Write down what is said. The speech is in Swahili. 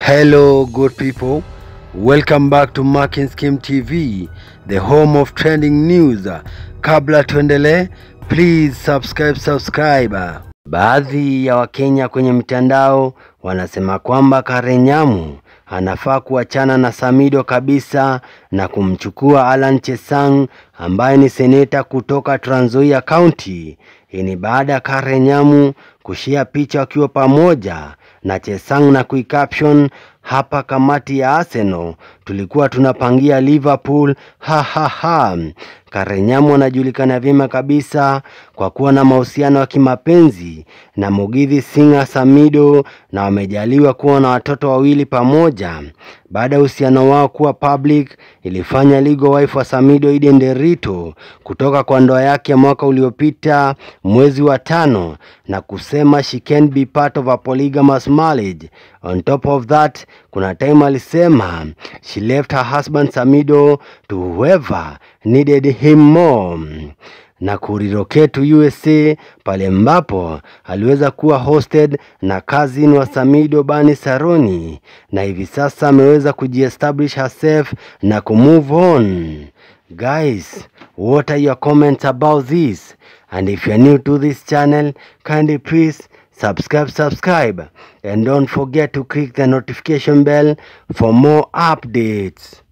Hello, good people. Welcome back to Marking Scheme TV, the home of trending news. Kabla tuendelee, please subscribe, subscribe. Baadhi ya Wakenya kwenye mitandao wanasema kwamba Karen Nyamu anafaa kuachana na Samido kabisa na kumchukua Alan Chesang ambaye ni seneta kutoka Trans Nzoia County. Hii ni baada ya Karen Nyamu kushia picha wakiwa pamoja na Chesang na kuicaption hapa kamati ya Arsenal tulikuwa tunapangia Liverpool ha ha ha. Karen Nyamu anajulikana vyema kabisa kwa kuwa na mahusiano ya kimapenzi na Mugithi Singer Samido na wamejaliwa kuwa na watoto wawili pamoja. Baada ya uhusiano wao kuwa public, ilifanya legal wife wa Samido Eden Derito kutoka kwa ndoa yake ya mwaka uliopita mwezi wa tano na kusema she can be part of a polygamous marriage. On top of that, kuna time alisema she left her husband Samido to whoever needed him more na kurirokea to USA pale ambapo aliweza kuwa hosted na cousin wa Samido Bani Saroni, na hivi sasa ameweza kujiestablish herself na kumove on. Guys, what are your comments about this? And if you're new to this channel, kindly please subscribe subscribe and don't forget to click the notification bell for more updates.